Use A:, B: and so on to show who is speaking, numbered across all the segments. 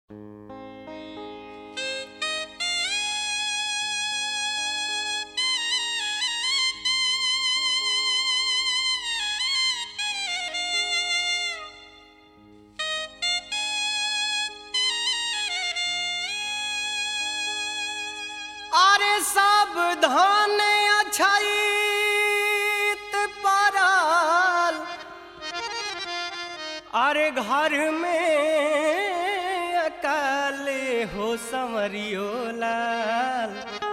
A: सावधान अछैत पड़ल अरे घर में अकाले हो संवरियो लाल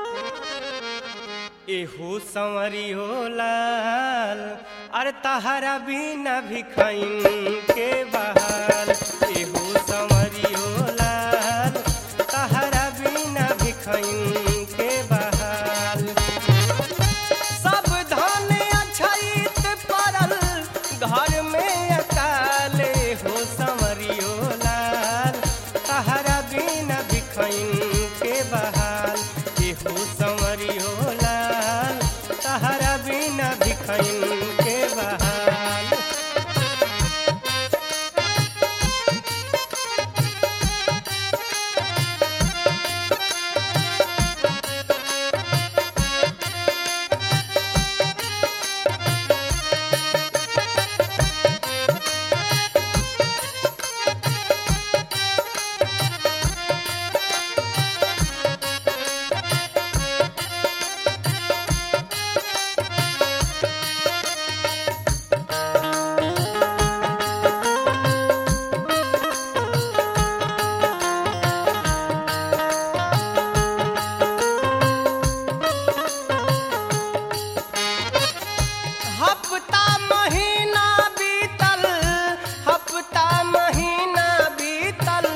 A: एहो संवरियो लाल अरे तहरा बिना भिखैन के बहाल एहो संवरियो लाल तहरा बिना भिखैन के बहाल सब धन अछैत पड़ल घर में अकाले हो संवरियो लाल तहरा बिना भिखैन के बहाल एहो संवरियो लाल तहरा बिना भिखैन के बहाल हफ्ता महीना बीतल हफ्ता महीना बीतल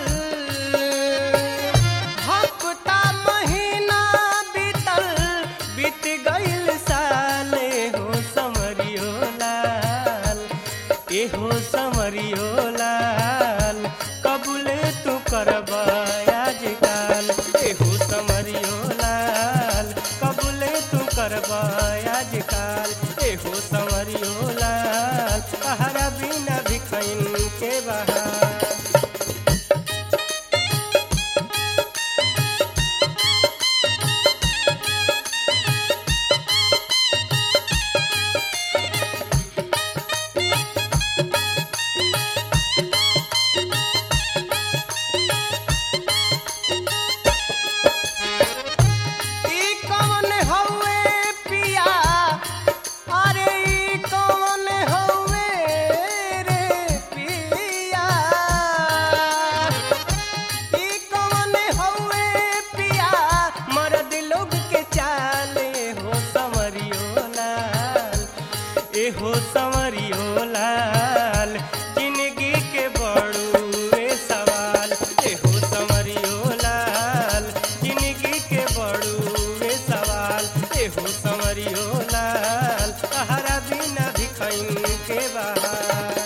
A: हफ्ता महीना बीतल बीत गईल साले हो समरियो लाल एहो समरियो लाल कबूले तू करबा आजकाल एहो समरियो लाल कबूले तू करबा आजकाल एहो समरियो लाल तहरा बिना भिखैन के बहार ई कौन हौवे पिया अरे ई कौन हौवे रे पिया ई कौन हौवे पिया मर्द लोग के चाले हो संवरियो लाल ए हो संवरियो लाल जिंदगी के बड़ुए सवाल ए हो संवरियो लाल जिंदगी के बड़ुए सवाल ए हो संवरियो लाल तहरा बिना भिखैन के बहार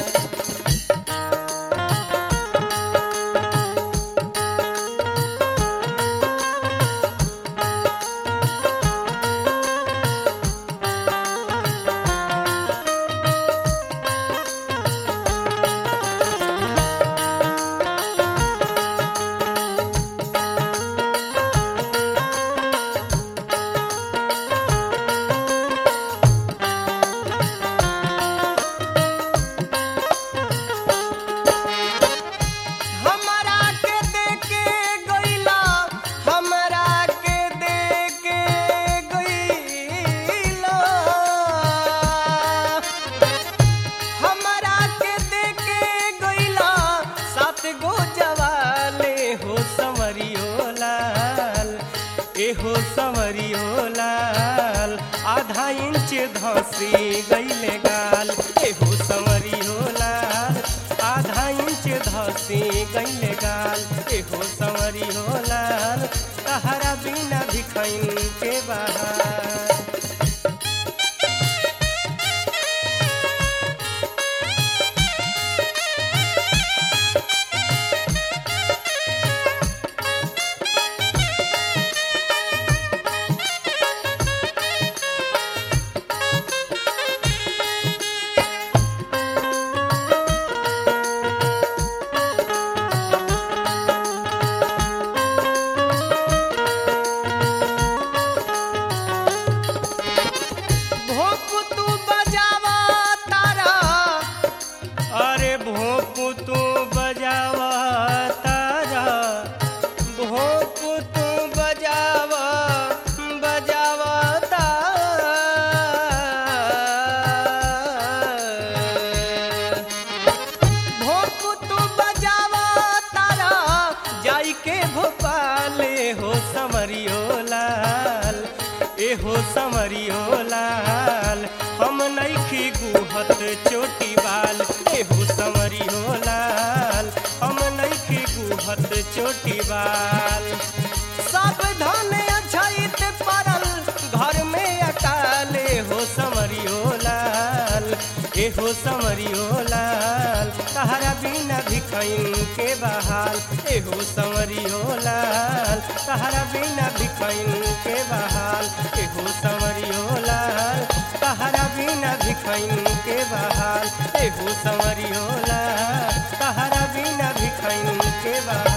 A: हमरा के देके गइला हमरा के देके गइला हमरा के देके गइला सात गो जवाले हो संवरियो लाल ए हो संवरियो लाल आधा इंच धसी गइले गाल ए हो संवरियो लाल आधा इंच धसी गइले गाल ए हो संवरियो लाल तहरा बिना भिखैन के बहार बजाव तारा भोप तू बजाव बजाव भोप तू बजाव तारा जाई के भोपाले हो समरियो लाल ए हो समरियो लाल हम नइखी गुहत चोटी बाल ए हो समरियो लाल हम नइखी गुहत चोटी बाल सावधान अछैत परल घर में अकाले हो समरियो लाल ए हो समरियो लाल तहरा बिना भिखैन के बहाल ए हो समरियो लाल तहरा बिना भिखैन के बहाल ए हो समरियो लाल तहरा बिना भिखैन के बहाल ए हो समरियो लाल तहरा बिना भिखैन के बहाल